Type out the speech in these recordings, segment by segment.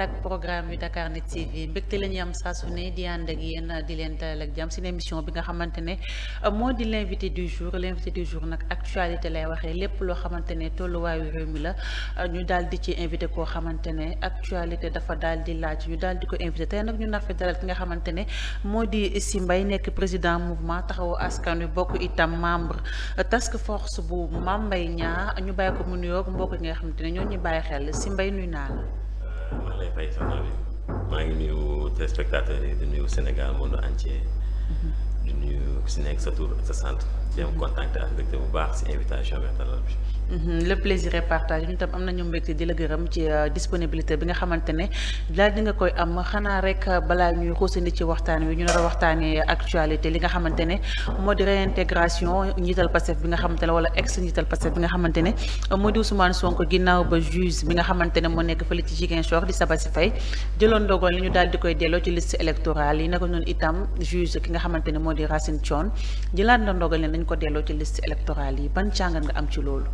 ak programme yu Dakar Net TV mbégte la ñuy am saa su ne di ànd ak yéen di leen dalal ak jàmm seen émission bi nga xamante ne moo di l' invité du jour l' invité du jour nag actualité lay waxee lépp loo xamante ne tolluwaayu réew mi la ñu daal di ci invité koo xamante ne actualité dafa daal di laaj ñu daal di ko invité tey nag ñu nar fi dalal ki nga xamante ne moo di Sy Mbaye nekk président mouvement taxawu askan wi bokk itam membre task force bu Mame Mbaye Niang ñu bàyyi ko mu nuyoog mbokk yi nga xamante ne ñoo ñu bàyyi xel Sy Mbaye nuyu naa la. maa ngi lay fay soxna bi maa ngi nuyu téléspectateurs yi di nuyu Sénégal monde entier di nuyu si nekk sa tur ak sa sant di am contact ak mbégte bu baax si invitation bi dalal bi le plaisir est partagé ñu tam am nañu mbégte di la gërëm ci disponibilité bi nga xamante ne daal di nga koy am xanaa rek balaa ñuy xuusandi ci waxtaan wi ñu nar a waxtaanee actualité li nga xamante ne moo di réintégration njiital Pastef bi nga xamante ne wala ex njiital Pastef bi nga xamante ne moo di Ousmane Sonko ginnaaw ba juge bi nga xamante ne moo nekk fële ci Ziguinchor di Sabassy Faye jëloon ndogal li ñu daal di koy delloo ci liste électorale yi naka noonu itam juge ki nga xamante ne moo di Racine Thion jëlaat na ndogal ne dañ ko delloo ci liste électorale yi ban jàngat nga am ci loolu.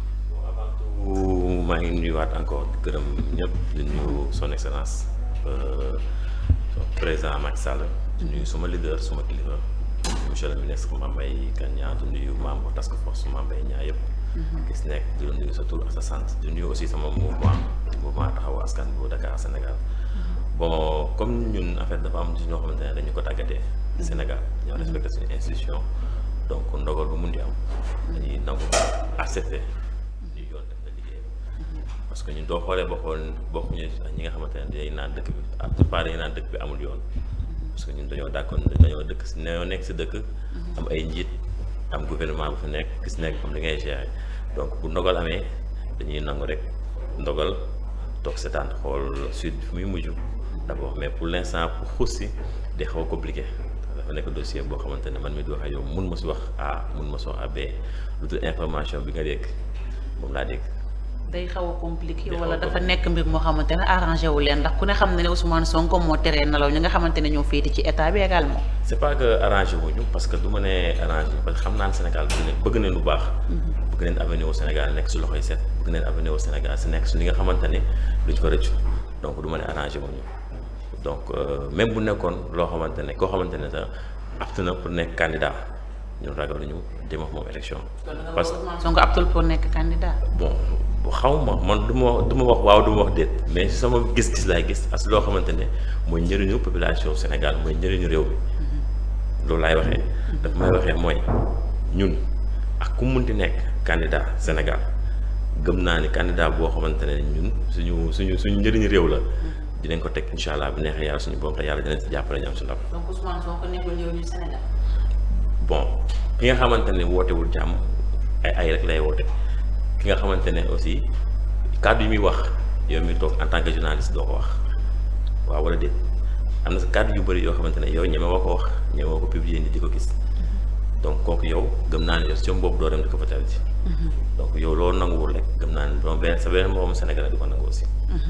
maa ngi nuyuwaat encore di gërëm ñëpp di nuyu son excellence président Macky Sall di nuyu suma leader suma kilifa monsieur le ministre Mame Mbaye Niang di nuyu membre task force Mame Mbaye Niang yëpp gis nekk di la nuyu sa tur ak sa sant di nuyu aussi sama mouvement mouvement taxawu askan bu Dakar Sénégal bon comme ñun en fait dafa am ci ñoo xamante ne dañu ko tàggatee Sénégal ñoo respecté suñu institution donc ndogal bu mun di am dañuy nangu accepté parce que ñun doo xoolee ba xool bokkuñu ñi nga xamante ne dañuy naan dëkk bi à part dañuy naan dëkk bi amul yoon parce que ñun dañoo d'accord dañoo dëkk si dañoo nekk si dëkk am ay njiit am gouvernement bu fi nekk gis nekk comme li ngay gérer donc bu ndogal amee dañuy nangu rek ndogal toog seetaan xool suite bi fu muy mujj d'abord mais pour l'instant pour xuus si di xaw a compliqué dafa nekk dossier boo xamante ne man mi di wax ak yow mun ma si wax A mun ma si wax A B lu dul information bi nga dégg moom laa dégg day xaw a compliqué wala dafa nekk mbir moo xamante ne arrangé wu leen ndax ku ne xam ne ne Ousmane Sonko moo teree nelaw ñi nga xamante ne ñoo féete ci état bi également. c'est pas que arrangé wuñu parce que du ma ne arrangé parce que xam naa ne Sénégal bëgg nañ lu baax. bëgg nañ avenir au Sénégal nekk si loxoy set bëgg nañ avenir au Sénégal si nekk si li nga xamante ne duñ ko rëccu donc du ma ne arrangé wuñu donc même bu nekkoon loo xamante ne koo xamante ne sax apte na pour nekk candidat ñun ragaluñu dem ak moom élection. parce que Ousmane Sonko aptul pour nekk candidat. bon. xaw ma man du ma du ma wax waaw du ma wax déet mais sama gis-gis laay gis as loo xamante ne mooy njëriñu population Sénégal mooy njëriñu réew mi loolu laay waxee daf may waxee mooy ñun ak ku munti nekk candidat Sénégal gëm naa ni candidat boo xamante ne ñun suñu suñu suñu njëriñu réew la dinañ ko teg incha allah bu neexee yàlla suñu borom te yàlla dinañ si jàppale ñu am si ndam. donc Ousmane Sonko nekkul njëriñu Sénégal. bon ki nga xamante ne wootewul jàmm ay ay rek lay woote. ki nga xamante ne aussi kàddu yi muy wax yow mi toog en tant que journaliste doo ko wax waaw wala déet am na sa kàddu yu bëri yoo xamante ne yow ñeme woo ko wax ñeme woo ko publier ni di ko gis donc kooku yow gëm naa ne yow si boobu doo dem di ko fa ji donc yow loolu nanguwul rek gëm naa ne donc benn sa beneen moroom Sénégal di ko nangu aussi.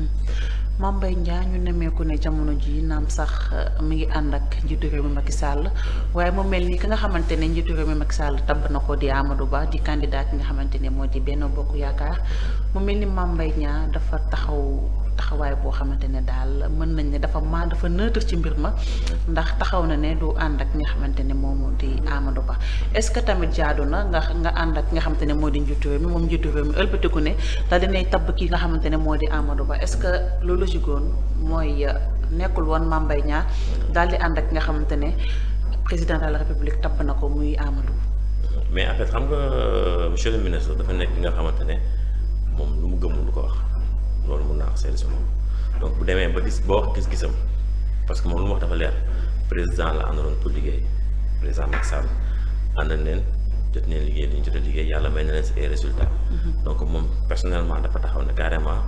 Mame Mbaye Niang ñu nemmeeku ne jamono ji naam sax mi ngi ànd ak njiitu réew mi Macky Sall waaye mu mel ni ki nga xamante ne njiitu réew mi Macky Sall tabb na ko di Amadou Ba di candidat ki nga xamante ne moo di Benno Bokk Yaakaar mu mel ni Mame Mbaye Niang dafa taxaw taxawaay boo xamante ne daal mën nañ ne dafa maa dafa neutre ci mbir ma ndax taxaw na ne du ànd ak ki nga xamante ne moom di Amadou Ba est-ce que tamit jaadu na nga nga ànd ak ki nga xamante ne moo di njiitu réew mi moom njiitu réew mi ëlbatiku ne daal dinay tabb ki nga xamante ne moo di Amadou Ba est-ce que loolu jigoon mooy nekkul woon Mame Mbaye Niang daal di ànd ak nga xamante ne président de la république tabb na ko muy Amadou. mais en fait xam nga monsieur le ministre dafa nekk nga xamante ne moom lu mu gëmul lu ko wax loolu mun naa wax seetlu si moom donc bu demee ba gis ba wax gis-gisam parce que moom lu mu wax dafa leer président la àndaloon pour liggéey président Macky Sall ànd neen jot neen liggéey li ñu jot a liggéey yàlla may na leen si ay résultats. donc moom personnellement dafa taxaw ne carrément.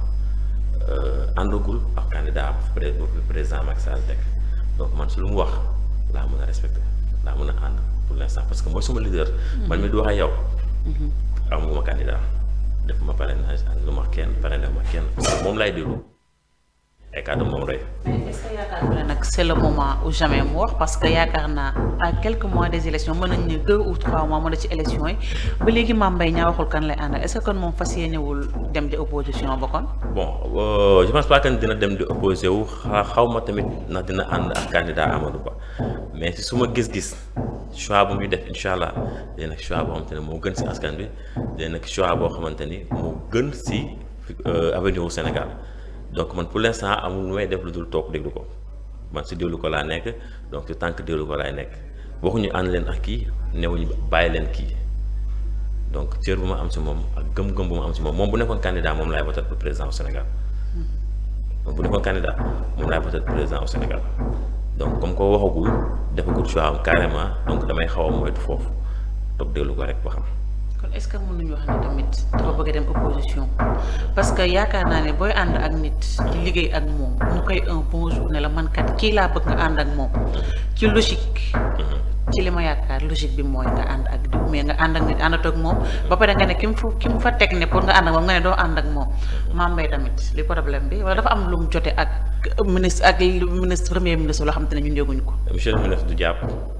àndagul ak candidat bu président Macky Sall teg donc man su lu mu wax laa mën a respecté laa mën a ànd pour l'instant parce que mooy suma leader. man mi du wax ak yow. amuma candidat def ma parrainage ànd lu ma kenn parrainé ma kenn moom laay déglu ay kàddu moom rey. mais est-ce que yaakaar nga ne nag c'est le moment ou jamais mu wax parce que yaakaar naa à quelques mois des élections mën nañ ne deux ou trois mois mën na ci élections yi ba léegi Mame Mbaye Niang waxul kan lay àndal est-ce que kon moom fas yéenewul dem di opposition ba kon. bon euh, je pense pas que dina dem di opposé wu xa xaw ma tamit ndax dina ànd ak candidat Amadou Ba mais si suma gis-gis choix bu muy def incha allah day nekk choix boo xamante ne moo gën si askan bi day nekk choix boo xamante ni moo gën si avenir wu Sénégal donc man pour l'instant amul lu may def lu dul toog déglu ko man si déglu ko laa nekk donc si tànk déglu ko laay nekk waxuñu ànd leen ak kii newuñu bàyyi leen kii donc cër bu ma am si moom ak gëm-gëm bu ma am si moom moom bu nekkoon candidat moom laay voté pour président au Sénégal moom bu nekkoon candidat moom laay voté pour président au Sénégal donc comme ko waxagul defagul choix am carrément donc damay xaw a moytu foofu toog déglu ko rek ba xam. kon est-ce que mënuñu wax ne tamit dafa bëgg a dem opposition parce que yaakaar naa ne booy ànd ak nit di liggéey ak moom mu koy un bon jour ne la man kat kii laa bëgg nga ànd ak moom ci logique. ci li ma yaakaar logique bi mooy nga ànd ak diw mais nga ànd ak nit àndatoo ak moom ba pare nga ne ki mu fa ki mu fa teg ne pour nga ànd ak moom nga ne doo ànd ak moom Mame Mbaye tamit li problème bi wala dafa am lu mu jote ak ministre ak ministre premier ministre loo xam te ne ñun yëguñu ko. monsieur le ministre du jàpp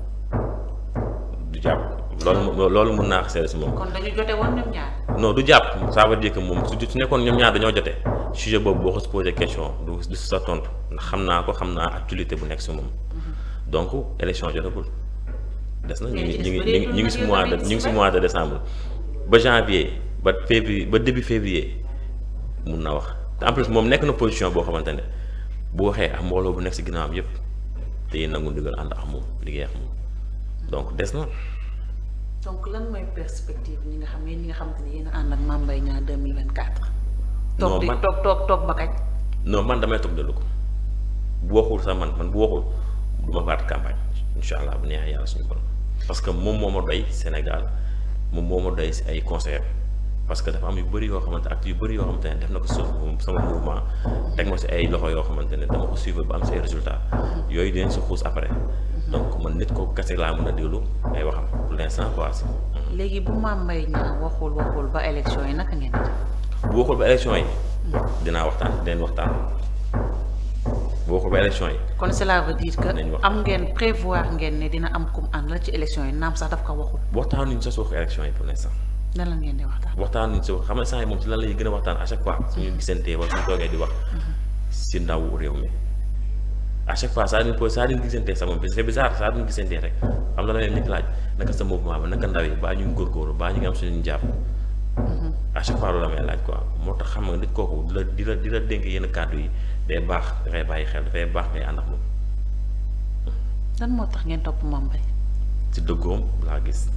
du jàpp loolu loolu mën naa seede si moom. kon dañu jote woon ñoom ñaar. non du jàpp ça veut dire que moom su su nekkoon ñoom ñaar dañoo jote sujet boobu boo ko si posé question du du si sa tontu ndax xam naa ko xam naa actualité bu nekk si moom donc élection jotagul. des na ñu ngi ñu ngi ñu ngi si mois de ñu ngi si mois de décembre ba janvier ba février ba début février mun na wax te en plus moom nekk na position boo xamante ne bu waxee ak mbooloo bu nekk si ginnaawam yëpp te yéen nangu ndigal ànd ak moom liggéey ak moom donc des na. donc lan mooy perspective ñi nga xam ne ñi nga xamante ne yéen a ànd ak Mame Mbaye Niang 2024. non toog di man toog toog toog ba kañ. non man damay toog dellu ko bu waxul sax man man bu waxul du ma faat campagne incha allah bu neexee yàlla suñu borom. parce que moom moo ma doy Sénégal moom moo ma doy si ay conseillers parce que dafa am yu bëri yoo xamante ak yu bëri yoo xamante ne def na ko suuf sama mouvement teg ma si ay loxo yoo xamante ne dama ko suivre ba am say résultats yooyu dinañ si xuus après donc man nit ko kese laa mën a déglu ay waxam pour l'instant quoi. léegi bu Mame Mbaye Niang waxul waxul ba élection yi naka ngeen di def. bu waxul ba élection yi. dinaa waxtaan dinañ waxtaan bu waxul ba élection yi. kon cela veut dire que Nañ wax. am ngeen prévoir ngeen ne dina am kum ànd la ci élection yi naam sax daf ko waxul waxtaanuñ sa suuf élection yi pour l'instant. nan la ngeen di waxtaan. waxtaanuñ sa xam nga saa yi moom si lan lay gën a waxtaan à chaque fois suñu gisantee wala suñu toogee di wax si ndaw réew mi à chaque fois saa duñ po saa duñ gisantee sa moom c'est bizarre saa duñ gisantee rek xam la leen nit laaj naka sa mouvement ba naka ndaw yi baa ñu ngi góorgóorlu baa ñu ngi am suñu jàpp à chaque fois loolu la may laaj quoi moo tax xam nga nit kooku di la di la di la dénk yenn kàddu yi day baax dafay bàyyi xel dafay baax ngay ànd ak moom lan moo tax ngeen topp Mame Mbaye si dëggoom laa gis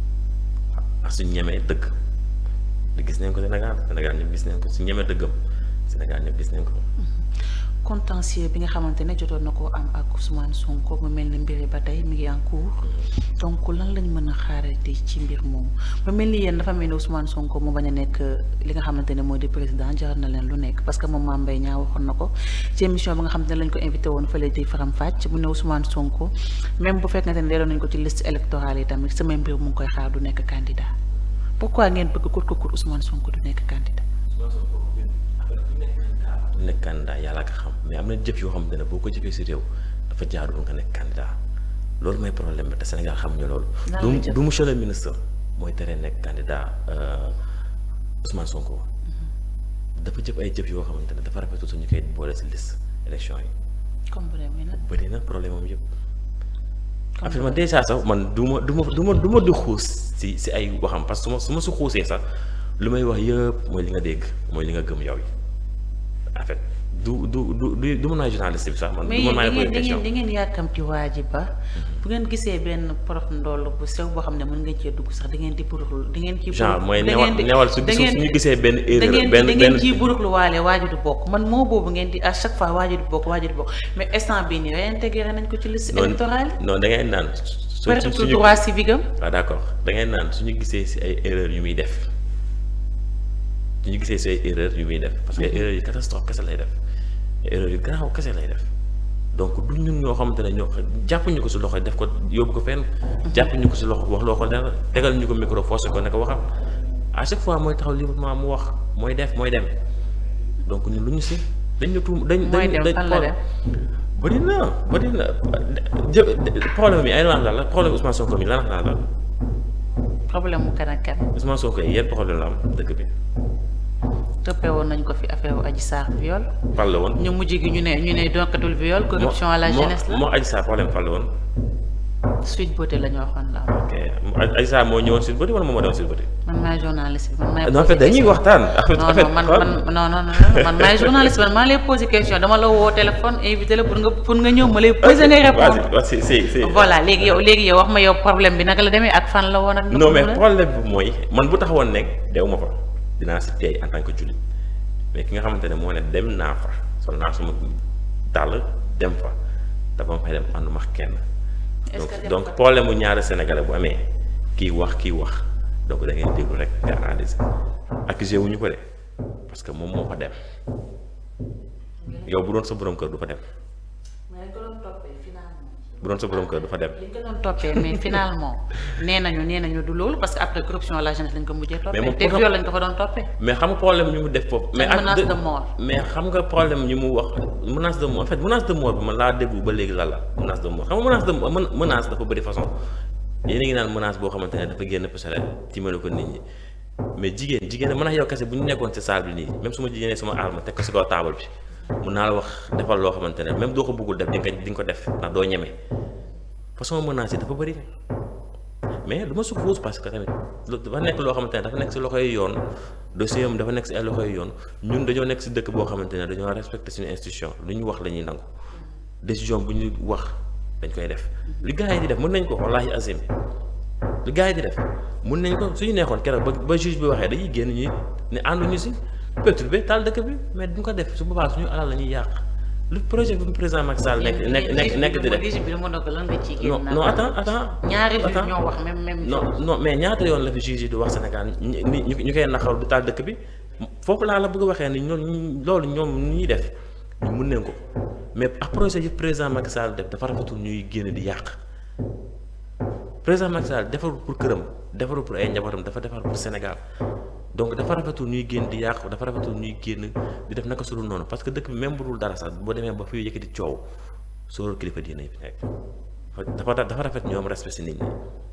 ak suñ ñemee dëgg di gis nañ ko Sénégal Sénégal ñëpp gis nañ ko su ñemee dëggam Sénégal ñëpp gis nañ ko contentieux bi nga xamante ne jotoon na koo am ak Ousmane Sonko mu mel ni mbir yi ba tey mi ngi en cours donc lan lañ mën a xaarati ci mbir moomu mu mel ni yéen dafa mel ni Ousmane Sonko mu bañ a nekk li nga xamante ne moo di président jaral na leen lu nekk parce que moom Mame Mbaye Niang waxoon na ko ci émission bi nga xamante ne lañ ko invité woon fële di Faram Facce mu ne Ousmane Sonko même bu fekkente ne deeloon nañ ko ci liste électorale yi tamit sa même mbir mu ngi koy xaar du nekk candidat pourquoi ngeen bëgg kut ko kut Ousmane Sonko du nekk candidat. du nekk candidat yàlla ko xam mais am na jëf yoo xamante ne boo ko jëfee si réew dafa jaarul nga nekk candidat loolu mooy problème bi te Sénégal xamuñu loolu. Lan du la jëf du monsieur le ministre mooy tere nekk candidat euh, Ousmane Sonko. dafa jëf ay jëf yoo xamante ne dafa rafetlu suñu koy boole si liste élection yi comme bu demee nag. bëri na problème am yëpp. comme affaire man déjà sax man du ma du ma du ma du ma di xuus si si ay waxam parce que su ma su ma si xuusee sax lu may wax yëpp mooy li nga dégg mooy li nga gëm yow yi en fait du du du du du mën naa journaliste bi sax man. mais du yéen man maa da ngi ngeen posé da ngeen question da ngeen yàkkamti waa ji ba bu ngeen gisee benn porof ndoll bu sew boo xam ne mën ngeen cee dugg sax da ngeen di buruxlu da ngeen ciy genre mooy da newal ngeen di- newal su da gisu ngeen su ñu gisee benn da erreur ngeen benn da ngeen benn ciy buruxlu waale waa ji du bokk man moo boobu ngeen di à chaque fois waa ji du bokk waa ji du bokk mais instant bii nii réintégré nañ ko ci liste non électorale non da ngay naan su perte su tout suñu droit civique am waaw d'accord da ngay naan suñu gisee si ay erreur yu muy def suñu gisee si ay erreur yu muy def parce que erreur yi catastrophe kese lay def erreur yu garaaw kese lay def donc du ñun ñoo xamante ne ñoo jàppuñu ko si loxo def ko yóbbu ko fenn jàppuñu ko si loxo wax loo ko dara tegal ñu ko micro forcé ko ne ko waxal à chaque fois mooy taxaw librement mu wax mooy def mooy dem donc ñun lu ñu si dañ ñu tuum dañ mooy dañ dem fan la dem bëri na bëri na jë problème bi ay lan la problème Ousmane Sonko mi lan la la problème mu kan ak kan Ousmane Sonko yi yan problème la am dëkk bi toppee woon nañ ko fi affaire Adji Sarr viol fan la woon ñu mujj gi ñu ne ñu ne donkatul viol corruption à la moo- jeunesse la moo Adji Sarr problème fan la woon suite beauté la ñu waxoon la ok Adji Sarr moo ñëwoon Sweet Beauté wala moom moo demoon Sweet Beauté man maay journaliste bi man maay non en fait posé dañuy question. waxtaan en fait non en fait non man man non non non man maay journaliste man maa lay posé question dama la woo téléphone invité la pour nga pour nga ñëw ma lay posé ngay répondre vas-y si si voilà léegi yow léegi yow wax ma yow problème bi naka la demee ak fan la woon ak. non mais naka la problème bi mooy man bu taxawoon nekk dew ma fa dinaa si teey en tant que jullit mais ki nga xamante ne moo ne dem naa fa sol naa suma dàll dem fa dafa ma fay dem ànduma ak kenn Est-ce donc que dem donc fa- problème mu ñaari sénégalais bu amee kii wax kii wax donc da ngay déglu rek nga analyser accusé wuñu ko de parce que moom moo fa dem yow bu doon sa borom kër du fa dem mais dañ ko doon toppee finalement. bu doon sa borom kër du fa dem liñ ko doon toppee mais finalement nee nañu nee nañu du loolu parce que après corruption à la jeunesse lañ ko mujjee toppee. moom te pour- viol lañ ko fa doon toppee. mais xam nga problème ñu mu def foofu. mais ak menace de- de mort. mais xam nga problème ñu mu wax menace de mort en fait menace de mort bi man laa déglu ba léegi lan la menace de mort xam nga menace de mort men- menace dafa bëri façon yéen a ngi naan menace boo xamante ne dafa génn pistolet tiimale ko nit ñi mais jigéen jigéen mën a yow kese bu ñu nekkoon ci salle bi nii même su ma jigéenee suma arme teg ko si kaw taabal bi mun naa la wax defal loo xamante ne même doo ko bëggul def di nga di nga ko def ndax doo ñeme façon menace yi dafa bëri mais du ma suppose parce que tamit lu dafa nekk loo xamante ne dafa nekk si loxoy yoon dossier am dafa nekk si ay loxoy yoon ñun dañoo nekk si dëkk boo xamante ne dañoo respecté suñu institution lu ñu wax la ñuy nangu décision bu ñu wax dañ koy def li gars yi di def mën nañ ko wallaahi azim li gars yi di def mën nañ ko suñu neexoon keroog ba ba juge bi waxee dañuy génn ñi ne ànduñu si perturbé taal dëkk bi mais duñ ko def su boobaa suñu alal la ñuy yàq lu projet bi président Macky Sall nekk nekk nekk nekk di def juge bi dama doog lan nga ciy non génn non attends attends ñaari juge attends. ñoo wax même même non chose. non mais ñaata yoon la fi juge yi di wax Sénégal ñi ñi ñu ñu koy naqaru di taal dëkk bi foofu laa la bëgg a waxee ni ñoom loolu ñoom ñu ñuy def ñu mun nañ ko mais ak projet yi président Macky Sall def dafa rafetul ñuy génn di yàq président Macky Sall defarul pour këram defarul pour ay njabootam dafa defar pour Sénégal donc dafa rafetul ñuy génn di yàq dafa rafetul ñuy génn di def naka sudul noonu parce que dëkk bi même bu dul dara sax boo demee ba fi yëkkati coow sóoral kilifa diine yi fi nekk dafa dafa rafet ñoom respect si nit ñi.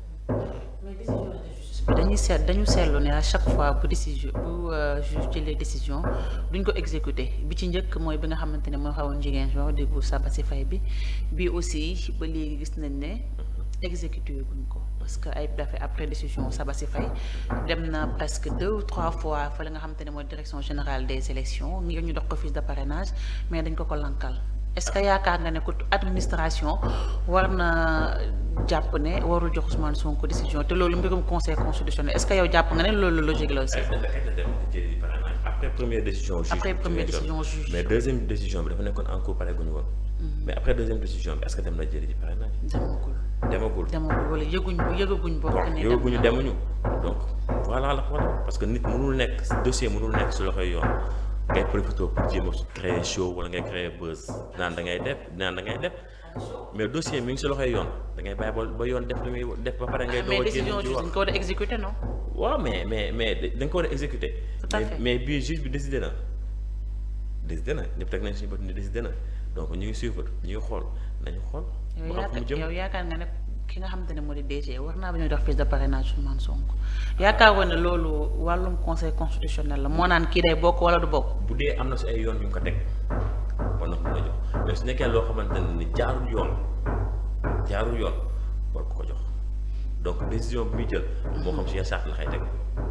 mais décision de justice bi dañuy seet dañu seetlu ne à chaque fois bu décision bu euh, juge jëlee décision duñ ko exécuter bi ci njëkk mooy bi nga xamante ne moo xawoon jigéen si wax déggu Sabassy Faye bi bi aussi ba léegi gis nañ ne exécuté guñ ko parce que ay dafa après décision Sabassy Faye dem na presque deux ou trois fois fa la nga xamante ne mooy direction générale des élections ngir ñu dox ko fiche de parrainage mais dañ ko ko lankal est-ce que yaakaar nga ne ko administration war na jàpp ne warul jox Ousmane Sonko décision te loolu mbirum conseil constitutionnel est-ce que yow jàpp nga ne loolu logique la aussi. après première décision juge Après bi première ci lay décision doon. juge. mais deuxième décision bi dafa nekkoon en cours pare guñu woon mais après deuxième décision bi est-ce que dem na jëli ji parrainage demagul demagul demagul wala yëguñ yëgaguñ bokk bon ne yow dem bu ñu na. demuñu donc voilà la voilà parce que nit mënul nekk dossier mënul nekk si loxoy yoon ngay profité pour jéem a créer show wala ngay créer buzz naan da ngay def naan da ngay def mais dossier mi ngi si loxoy yoon da ngay bàyyi ba ba yoon def li muy def ba pare ngay mais doog a génn décision ci juge wax dañ ko war a exécuter non. waaw mais mais mais da nga ko war a exécuter Tout à mais fait. mais bii juge bi décidé na décidé na ñëpp teg nañ suñu bët ni décidé na donc ñu ngi suivre ñu ngi xool nañu xool yow ba xam fu mu yaakaar jëm yow yaakaar nga ne ki nga xamante ne moo di DG war naa ba ñu dox fiche de parrainage Ousmane Sonko yaakaar woon ne loolu wàllum conseil constitutionnel la moo naan kii day bokk wala du bokk. bu dee am na si ay yoon yu mu ko teg war na ko mën a jox mais su nekkee loo xamante ne ni jaarul yoon jaarul yoon war ko ko jox donc décision bi muy jël moo xam si yenn charte la xay teg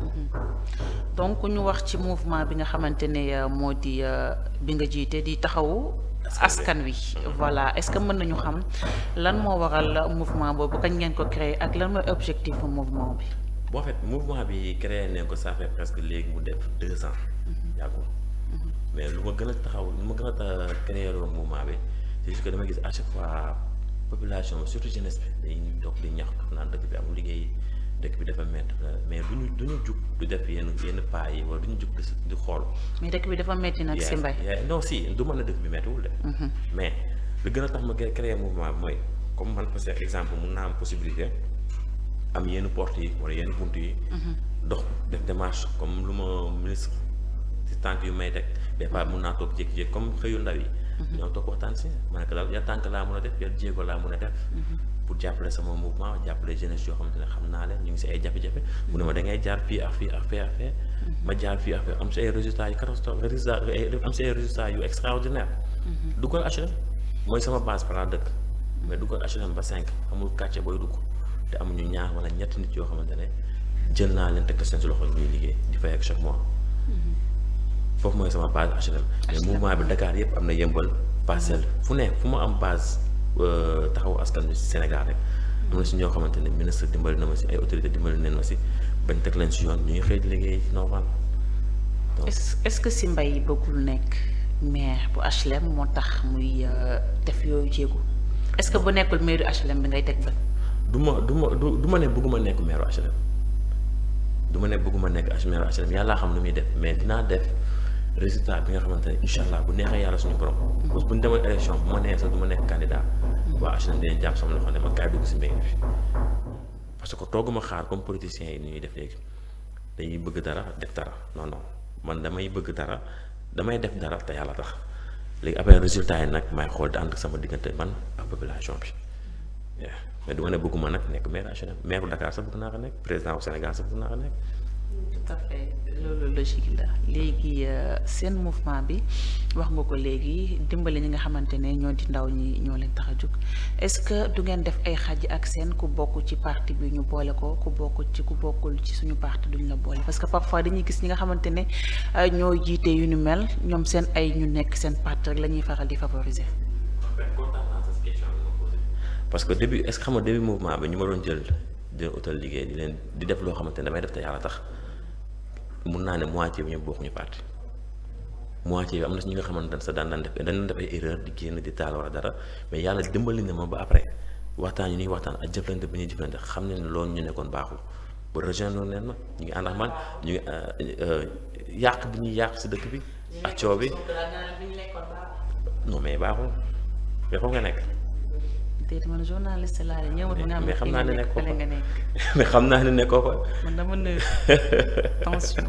donc ñu wax ci mouvement bi nga xamante ne euh, moo di euh, bi nga jiite di taxawu askan wi voilà est-ce que mën nañu xam lan moo waral mouvement boobu kañ ngeen ko créer ak lan mooy objectif bu mouvement bi boo fait mouvement bi créé nañ ko ça fait presque léegi mu def deux ans yàggul mais lu ma gën a taxaw lu ma gën a ta créé loolu mouvement bi c'est juste que dama gis à chaque fois population bi surtout jeunesse bi dañuy doog di ñaxtu naan dëkk bi amul liggéey dëkk bi dafa métti mais duñu duñu jug du def yenn yenn pas yi wala duñu jug di si- di xool mais dëkk bi dafa metti nag si mbay yaa- yaa- non si du mën a dëkk bi méttiwul de mais lu gën a tax ma créé créé mouvement bi mooy comme man parce que exemple mun naa am possibilité am yenn porte yi wala yenn bunt yi dox def démarche comme lu ma ministre si tànk yu may teg des fois mun naa toog jékki-jékki comme xëyu ndaw yi. ñoo toog waxtaan si ma ne ko daal yan tànk laa mun a def yan jéego laa mun a def. pour jàppale sama mouvement jàppale jeunesse yoo xamante ne xam naa leen ñu ngi si ay jafe-jafe. mu ne ma da ngay jaar fii ak fii ak fii ak fee. ma jaar fii ak fee am si ay résultats yu catastrophe résultats am si ay résultats yu extraordinaire. duggal HLM mooy sama base fa laa dëkk. mais duggal HLM ba 5 amul quartier booy dugg te amuñu ñaar wala ñetti nit yoo xamante ne jël naa leen teg seen si loxo ñuy liggéey di fay ak chaque mois. foofu mooy sama base HLM. mais mouvement bi Dakar yëpp am na yëmbal parcelle fu ne fu ma am base taxawu askan bi si Sénégal rek. am na si ñoo xamante ne ministre dimbali na ma si ay autorité dimbali nañ ma si bañ teg leen si yoon ñu ngi xëy di liggéey normal. est est-ce que si mbay bëggul nekk maire bu HLM moo tax muy def yooyu jéego est-ce que bu nekkul maire HLM bi ngay teg ba. du ma du ma du du ma ne bëgguma nekk maire HLM du ma ne bëgguma nekk maire HLM yàllaa xam nu muy def mais dinaa def résultat bi nga xamante ne incha allah bu neexee yàlla suñu borom. parce que bu ñu demoon élection bu ma nee sax du ma nekk candidat. waa HLM dinañ jàpp sama loxo ne ma kaay dugg si mbéy mi parce que tooguma xaar comme politiciens yi ni ñuy def léegi dañuy bëgg dara def dara non non man damay bëgg dara damay def dara te yàlla tax léegi après résultat yi nag may xool di ànd sama diggante man ak population bi. mais du ma ne bëgguma nag nekk maire HLM maire bu Dakar sax bëgg naa ko nekk président bu Sénégal sax bëgg naa ko nekk. tout à fait loolu logique la léegi seen mouvement bi wax nga ko léegi dimbali ñi nga xamante ne ñoo di ndaw ñi ñoo leen tax a jóg est-ce que du ngeen def ay xaj ak seen ku bokk ci parti bi ñu boole ko ku bokk ci ku bokkul ci suñu parti duñ la boole parce que parfois dañuy gis ñi nga xamante ne ñoo jiite yu ni mel ñoom seen ay ñu nekk seen parti rek la ñuy faral di favoriser. parce que début est-ce que xam nga début mouvement bi ñu ma doon jël di leen utal liggéey di leen di def loo xamante ne damay def te yàlla tax mun naa ne moitié bi ñoom bokkuñu parti moitié bi am na si ñi nga xamante ne sax daan daan def dañ def ay erreur di génn di taal wala dara mais yàlla dimbali na ma ba après waxtaan yi ñuy waxtaan ak jëflante bi ñuy jëflante xam ne loolu ñu nekkoon baaxul ba rejoindre leen ma ñu ngi ànd ak man ñu ngi yàq bi ñuy yàq si dëkk bi ak coow bi non mais baaxul mais foofu nga nekk. déedéet man journaliste laa de ñëwut nga am mais xam naa ne nekkoo fële nga nekk. mais xam naa ne nekkoo fa. man dama ne tension.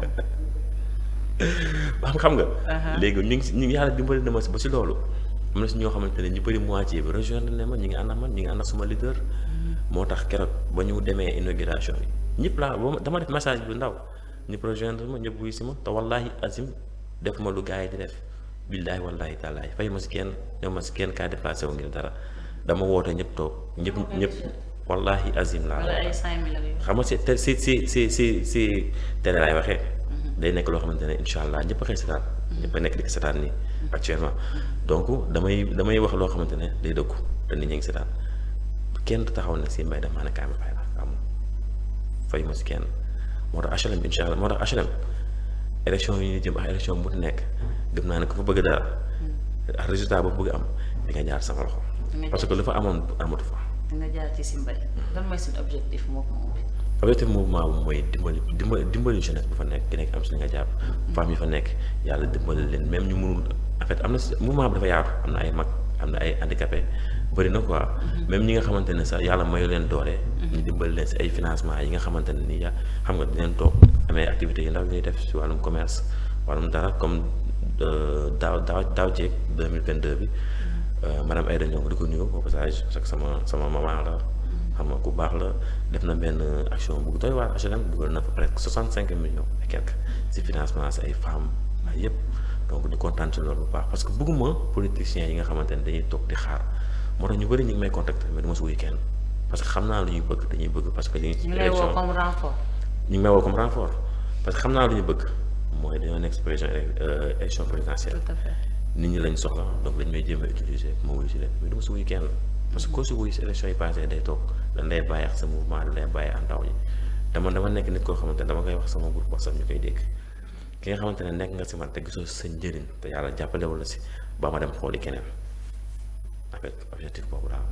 xam xam nga. léegi ñu ngi si ñu ngi yàlla dimbali na ma si ba si loolu. am na si ñoo xamante ne ñu bëri moitié bi rejoindre ne ma ñu ngi ànd ak man ñu ngi ànd ak suma leader. moo tax keroog ba ñu demee inauguration yi ñëpp laa ba dama def message bu ndaw ñëpp rejoindre ma ñëpp wuy si ma te wallahi azim def ma lu gars yi di def. billaahi wallaahi taalaahi fay ma si kenn ñëw ma si kenn kaa déplacé wu ngir dara. dama woote ñëpp toog ñëpp ñëpp wallahi azim laa xam nga si te si si si si si télé laay waxee day nekk loo xamante ne incha allah ñëpp a xëy setaan ñëpp a nekk di ko setaan nii actuellement donc damay damay wax loo xamante ne day dëggu te nit ñi ngi setaan kenn taxaw ne si mbay dama ne kaay ma fay la amul fay ma si kenn moo tax HLM incha allah moo tax HLM élection yi ñu jëm ak élection bu nekk gëm naa ne ku fa bëgg dara ak résultat boobu bëgg am di nga jaar sama loxo parce que lu fa amoon amatu fa. nga jaar ci si mbay. lan mooy seen objectif mouvement bi. objectif mouvement bi mooy dimbali dimbali dimbali jeunesse bu fa nekk ki nekk am si li nga jàpp. femmes yi fa nekk yàlla dimbali leen même ñu mënul en fait am na si mouvement bi dafa yaatu am na ay mag am na ay handicapé bëri na quoi. même ñi nga xamante ne sax yàlla mayu leen doole. ñu dimbali leen si ay financement yi nga xamante ne nii ya xam nga dinañ toog amee activités yi ndaw ñuy def si wàllum commerce wàllum dara comme daaw daaw daaw jéeg deux mille vingt deux bi. madame Aïda Ndiongue di ko nuyu au passage parce que sama sama maman la xam nga ku baax la def na benn action bu doy waar HLM dugal na fa presque soixante cinq millions et quelque si financement si ay femmes ay yëpp donc di kontaan ci loolu bu baax parce que bëgguma politiciens yi nga xamante ne dañuy toog di xaar moo tax ñu bëri ñu ngi may contacter mais du ma si wuyu kenn parce que xam naa lu ñuy bëgg dañuy bëgg parce que. ñu ngi lay woo comme renfort. ñu ngi may woo comme renfort parce que xam naa lu ñu bëgg mooy dañoo nekk si prévision élection présidentielle. tout à fait. nit ñi lañ soxla donc dañ may jéem a utiliser ma wuyu si leen mais du ma si wuyu kenn parce que koo si wuyu si élection yi passé day toog dañ lay bàyyi ak sa mouvement dañ lay bàyyi ak ndaw ñi dama dama nekk nit koo xamante ne dama koy wax sama groupe WhatsApp ñu koy dégg ki nga xamante ne nekk nga si man te gisoo sa njëriñ te yàlla jàppale wala si ba ma dem xooli keneen en fait objectif boobu daal.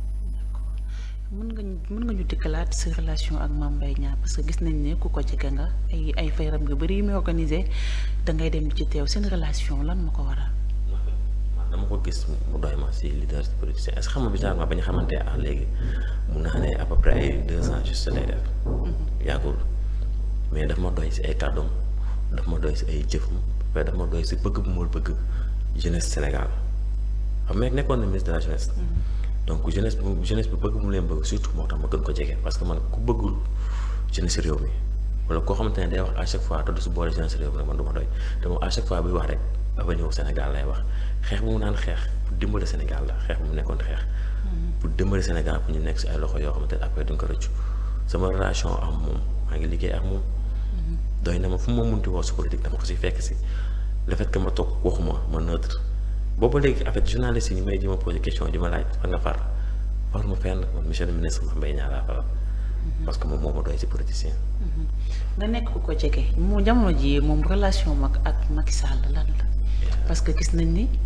mën nga ñu mën nga ñu dikkalaat sa relation ak Mame Mbaye Niang parce que gis nañ ne ku ko jege nga ay ay fayram nga bëri yu muy organisé da ngay dem ci teew seen relation lan ma ko waral. dama ko gis mu doy ma si leader si politicien est-ce que xam nga bizarrement ba ñu xamante ah léegi mun naa ne à peu près ay deux ans juste lay def. yàggul mais daf ma doy si ay kàddoom daf ma doy si ay jëfam après dama doy si bëgg bu ma bëgg jeunesse Sénégal xam nga nekkoon na ministre de la jeunesse. donc jeunesse bu jeunesse bi bëgg mu leen bëgg surtout moo tax ma gën ko jege parce que man ku bëggul jeunesse réew mi wala koo xamante ne day wax à chaque fois te du si boole jeunesse réew mi nag man du ma doy te moom à chaque fois buy wax rek avenir Sénégal lay wax xeex bu mu naan xeex pour dimbali Sénégal la xeex bu mu nekkoon xeex. pour dimbali Sénégal pour ñu nekk si ay loxo yoo xamante ne après duñ ko rëccu sama relation ak moom maa ngi liggéey ak moom. doy na ma fu ma munti woo si politique dama ko si fekk si le fait que ma toog waxuma ma neutre boobu léegi en fait journaliste yi ñu may di ma posé question di ma laaj fan nga far far ma fenn man monsieur le ministre Mame Mbaye Niang laa faral parce que moom moo ma doy si politicien. nga nekk ku ko jege mu jamono ji moom relation mag ak Macky Sall lan la parce que gis nañ ni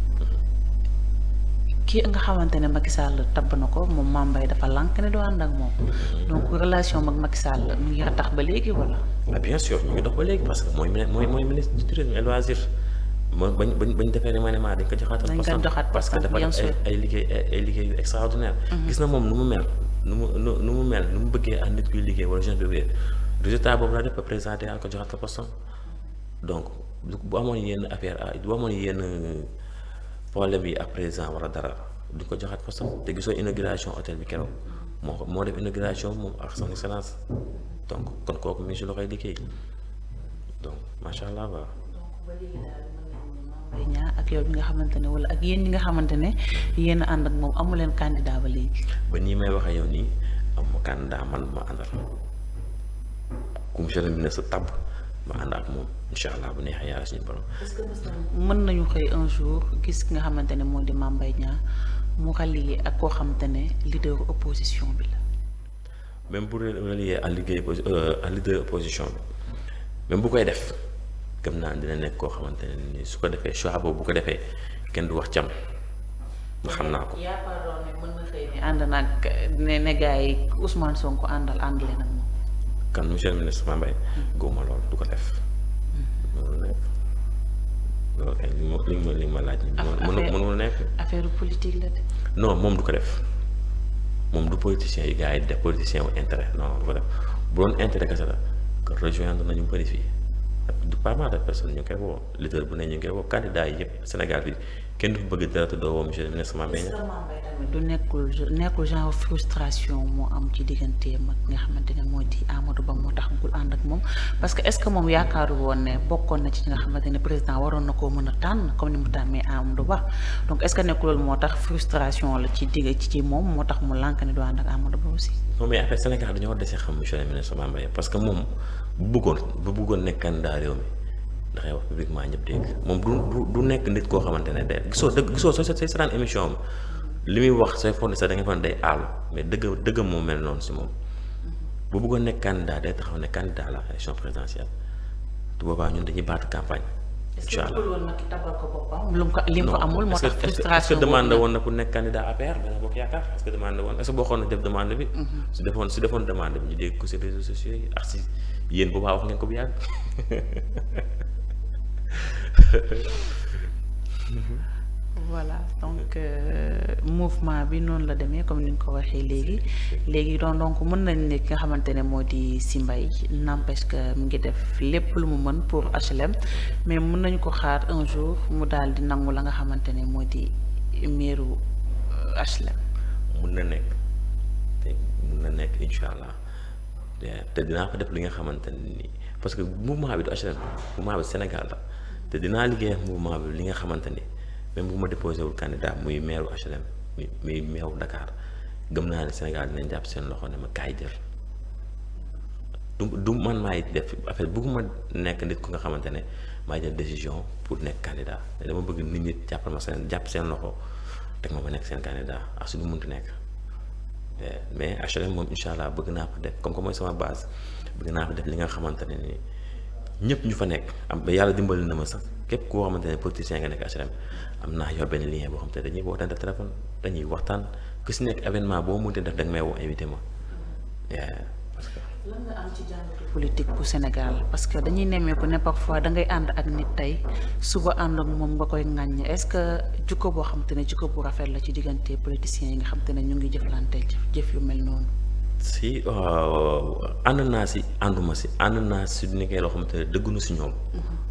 kii nga xamante ne Macky Sall tabb na ko moom Mame Mbaye dafa lànk ne doo ànd ak moom donc relation mag Macky Sall mu ngi tax ba léegi wala. ah bien sûr ñu ngi dox ba léegi parce que mooy mooy mooy ministre du tourisme et loisir mooy bañ bañ bañ defee remaniement dañ ko joxaatal dañ ko joxaat parce que dafa def ay ay liggéey ay liggéey extraordinaire gis na moom nu mu mel nu mu nu mu mel nu mu bëggee ak nit kuy liggéey wala jeune bi résultat boobu la def ba présenté ak ko joxaat ko poste donc bu amoon yenn affaire ah bu amoon yenn problème yi ak président wala dara du ko joxaat poste te gisoo inauguration hôtel bi keroog moo moo def inauguration moom ak son excellence donc kon kooku mi ngi si loxoy liggéey donc macha allah waaw. donc ba léegi daal mën nañu Mame Mbaye Niang ak yow bi nga xamante ne wala ak yéen ñi nga xamante ne yéen ànd ak moom amu leen candidat ba léegi. ba nii may waxee yow nii am ma candidat man ma àndal ku monsieur le ministre tabb ma ànd ak moom incha allah bu neexee yàlla suñu borom. est-ce que mën nañu xëy un jour gis ki nga xamante ne moo di Mame Mbaye Niang mu rallier ak koo xamante ne leader opposition bi la. même bu relier à liggéey à leader opposition bi même bu koy def gëm naa dina nekk koo xamante ne ni su ko defee choix boobu bu ko defee kenn du wax cam nga xam naa ko. yaakaaroon ne mën na xëy ne ànd nag ne ne gars yi Ousmane Sonko àndal ànd leen ak moom. kan monsieur le ministre Mame Mbaye góoma loolu du ko def. mënul nekk loolu kay li ma li ma li ma laaj. affaire mënul nekk. affaire politique la de. non moom du ko def. moom du politicien yi gars yi def politicien wu intérêt non du ko def bu doon intérêt kese la que rejoindre nañu bëri fii du pas mal de personnes ñu ngi koy woo leader bu ne ñu ngi koy woo candidat yi yëpp Sénégal bi kenn du bëgg dara te doo woo monsieur le ministre Mame Mbaye Niang tamit du nekkul nekkul genre frustration moo am ci digganteem ak nga xamante ne moo di Amadou Ba moo tax bul ànd ak moom parce que est-ce que moom yaakaaru woon ne bokkoon na ci nga xamante ne président waroon na koo mën a tànn comme ni mu tàmmee Amadou Ba donc est-ce que nekkul loolu moo tax frustration la ci digg ci ci moom moo tax mu lànk ne du ànd ak Amadou Ba aussi. non mais affaire Sénégal dañoo dese xam monsieur le ministre Mame Mbaye parce que moom bu bëggoon bu bëggoon nekk candidat réew mi dafay wax publiquement ñëpp dégg moom du du du nekk nit koo xamante ne day gisoo dëgg gisoo soo say seetaan émission am li muy wax say fonde sax da nga fa day aalu mais dëgg dëggam moo mel noonu si moom bu bëggoon nekk candidat day taxaw ne candidat la élection présidentielle te boobaa ñun dañuy baatu campagne. incha allah lu mu ko li mu ko amul moo tax frustration est-ce que demande woon na pour nekk candidat APR Benno Bokk Yaakaar est-ce que demande woon est-ce que boo xoon na def demande bi. su defoon su defoon demande bi ñu dégg ko si réseaux sociaux yi ak si yéen boobaa wax ngeen ko bu yàgg. voilà donc mouvement bi noonu la demee comme ni nga ko waxee léegi léegi doon donc mën nañ ne ki nga xamante ne moo di Sy Mbaye n'empêche que mu ngi def lépp lu mu mën pour HLM mais mën nañu ko xaar un jour mu daal di nangu la nga xamante ne moo di meeru HLM. mun na nekk te mun na nekk incha allah te dinaa ko def li nga xamante ne nii parce que mouvement bi du HLM mouvement bi Sénégal la te dinaa liggéey ak mouvement bi li nga xamante ni. même bu ma déposé wul candidat muy maire HLM muy muy maire Dakar gëm naa ne Sénégal dinañ jàpp seen loxo ne ma kaay jël du du man maay def affaire bëgguma nekk nit ku nga xamante ne maay jël décision pour nekk candidat te dama bëgg nit ñi jàppal ma seen jàpp seen loxo teg ma ma nekk seen candidat ak su du munti nekk mais HLM moom incha allah bëgg naa ko def comme que mooy sama base bëgg naa ko def li nga xamante ne ni ñëpp ñu fa nekk am ba yàlla dimbali na ma sax képp koo xamante ne politicien nga nekk HLM am naa yor benn lien boo xam te dañuy wootante téléphone dañuy waxtaan ku si nekk événement boo mënti def da nga may woo invité ma parce que. lan nga am ci jàngatu politique bu Sénégal parce que dañuy nemmeeku ne parfois da ngay ànd ak nit tey suba ànd ak moom nga koy ŋàññ est-ce que jikko boo xam te ne jikko bu rafet la ci diggante politiciens yi nga xam te ne ñu ngi jëflante jëf yu mel noonu. si ànd naa si ànduma si ànd naa si du nekkee loo xamante ne dëggunu si ñoom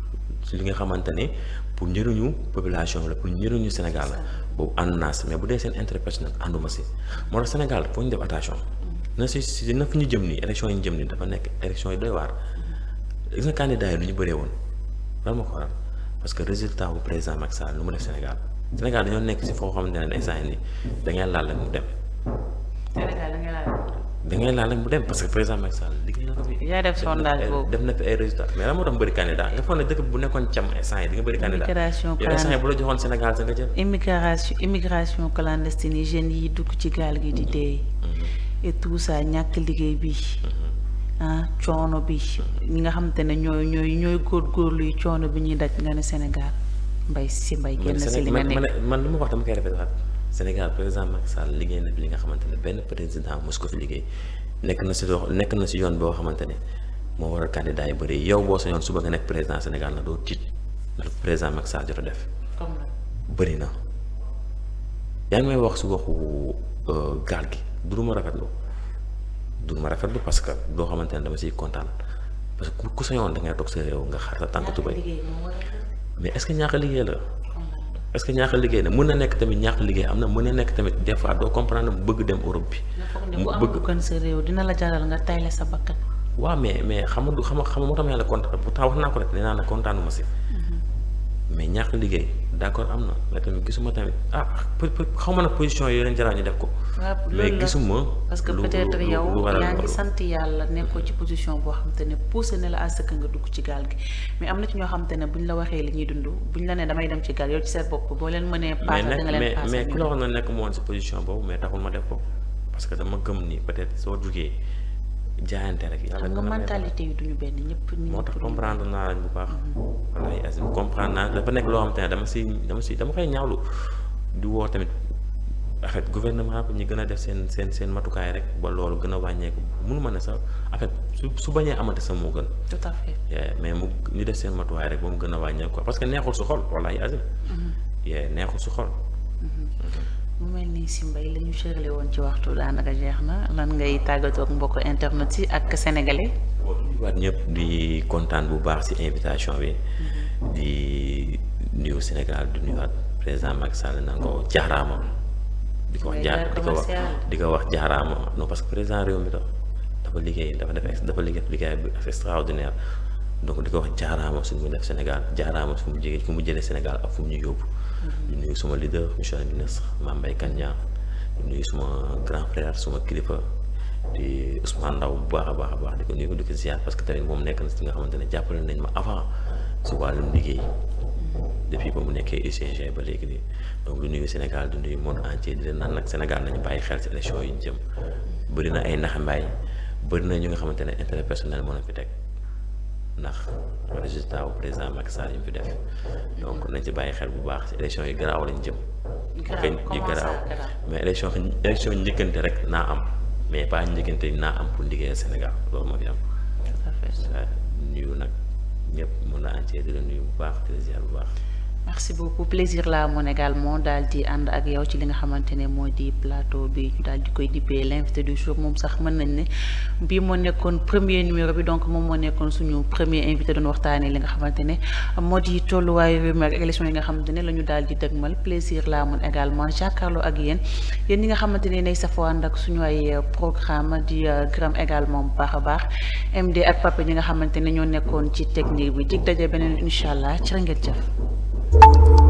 li nga xamante ne pour njëriñu population la pour njëriñu Sénégal la boobu ànd naa si mais bu dee seen intérêt personnel ànduma si moo tax Sénégal foo ñu def attention na si si na fi ñu jëm nii élection yi ñu jëm nii dafa nekk élection yi doy waar gis nga candidat yi lu ñu bëree woon lan moo ko waral parce que résultat bu président Macky Sall lu mu def Sénégal Sénégal dañoo nekk si foo xamante ne instant yii nii da ngay laal rek mu dem. Sénégal da ngay laal. da ngay laal rek mu dem parce que président Macky Sall liggéey na ko fi. yaa def sondage boobu def na fi ay résultats mais lan moo tax mu bëri candidat nga foog ne dëkk bu nekkoon cam instant yi di nga bëri candidat immigration yow instant yi bu la joxoon Sénégal sa nga jël. immigration immigration clandestine yi jeunes yi dugg ci gaal gi di dee. et tout ça ñàkk liggéey bi. ah coono bi ñi nga xamante ne ñooy ñooy ñooy góorgóorlu yi coono bi ñuy daj nga ne Sénégal mbay si mbay génn si li nga man nekk man li ma wax dama koy répété waat Sénégal président Macky Sall liggéey na fi li nga xamante ne benn président mos ko fi liggéey nekk na si loo nekk na si yoon boo xamante ne moo waral candidat yi bëri yow boo sa yoon suba nga nekk président Sénégal na doo tiit ndax président Macky Sall jot a def comme bëri na yaa ngi may wax si waxu gaal gi du lu ma rafetlu du lu ma rafetlu parce que doo xamante ne dama siy kontaan parce que ku sa yoon da ngay toog sa réew nga xar sa tànk tubay liggéey moo war mais est-ce que ñàkk a liggéey la est-ce que ñàkk a liggéey la mën na nekk tamit ñàkk a liggéey am na mën na nekk tamit des fois doo comprendre mu bëgg dem Europe bi nga foog ne mu bu am bëgg lu gën sa réew dina la jaral nga tayle sa bakkan waaw mais mais xam nga du xam nga xam nga moo tax ma yàlla kontaan pourtant wax naa ko rek nee naa la kontaanuma si mais ñàkk liggéey d'accord am na mais tamit gisuma tamit ah peu peu xaw ma nag position yooyu leen jaraa ñu def ko waaw mais loolu la gisuma parce que lu- peut-être lu- lu- yow lu waral yaa ngi loolu. sant yàlla nekkoo ci position boo xam te ne poussé na la à ce que nga dugg ci gaal gi mais am na ci ñoo xam te ne buñ la waxee li ñuy dund buñ la ne damay dem ci gaal yow ci seen bopp boo leen mënee mais paasal da nekk nga leen mais paasal mais ñu ku la dem. wax na nekk mu woon si position boobu mais taxul ma def ko parce que dama gëm ni peut-être soo jugee jaayante rek yàlla xam nga dina la may mentalité yi duñu benn ñëpp ni moo tax ñëpp duñu comprendre naa lañ bu baax wallaay asim comprendre naa dafa nekk loo xam te ne dama si dama si dama koy ñaawlu di woo tamit en fait gouvernement bi ñu gën a def seen seen seen matukaay rek ba loolu gën a wàññeeku mënu ma ne sax en fait su su bañee amante sax moo gën tout à fait Yeah, mais mu ñu def seen matuwaay rek ba mu gën a wàññeeku quoi parce que neexul su xol wallaay asim yeah, neexul su xol mu mel ni si mbay la ñu cërale woon ci waxtu daanaka jeex na lan ngay tàggatoo ak mbokk internet yi ak sénégalais waat ñëpp di kontaan bu baax ci invitation bi di nuyu Sénégal di nuyuwaat président Macky Sall na ko jaaraama di ko wax Ngay jaar jaar di ko wax commercial. di ko wax jaaraama non parce que président réew mi la dafa liggéey dafa def ex- dafa liggéey liggéey bu extraordinaire donc di ko wax jaaraama su mu def Sénégal jaaraama fu mu jege fu mu jëlee Sénégal ak fu mu ñu yóbbu di nuyu suma leader monsieur le ministre Mame Mbaye Kane Niang di nuyu suma grand frère suma kilifa di Ousmane Ndaw bu baax a baax a baax di ko nuyu di ko ziar parce que tamit moom nekk na si nga xamante ne jàppale nañ ma avant si wàllum liggéey depuis ba mu nekkee UCG ba léegi nii donc di nuyu Sénégal di nuyu monde entier di leen naan nag Sénégal nañu bàyyi xel si élection yi ñu jëm bëri na ay naxambaay bëri na ñu nga xamante ne intérêt personnel moo na fi teg ndax résultat wu président Macky Sall yi mu fi def donc nañ ci bàyyi xel bu baax si élection yi garaaw lañ jëm. Garaaw, kañ yu comment ça, garaaw garaaw? mais élection élection njëkkante rek naa am mais pas njëkkante naa am pour liggéeyal Sénégal loolu moo fi am. tout à fait waaw nuyu nag ñëpp mën na entier di la nuyu bu baax di la ziar bu baax. merci beaucoup plaisir la amoon également daal di ànd ak yow ci li nga xamante ne moo di plateau bi ñu daal di koy dippee l'invité du jour moom sax mën nañ ne bii moo nekkoon premier numéro bi donc moom moo nekkoon suñu premier invité doon waxtaanee li nga xamante ne moo di tolluwaayu réew mi ak élection yi nga xamante ne la ñu daal di dëgmal plaisir la amoon également jàkkaarloo ak yéen yéen ñi nga xamante ne nay safoo ànd ak suñu ay euh, programme di euh, gërëm également bu baax a baax MD ak Papa ñi nga xamante ne ñoo nekkoon ci technique bi dig daje beneen incha allah ci ngeen jëf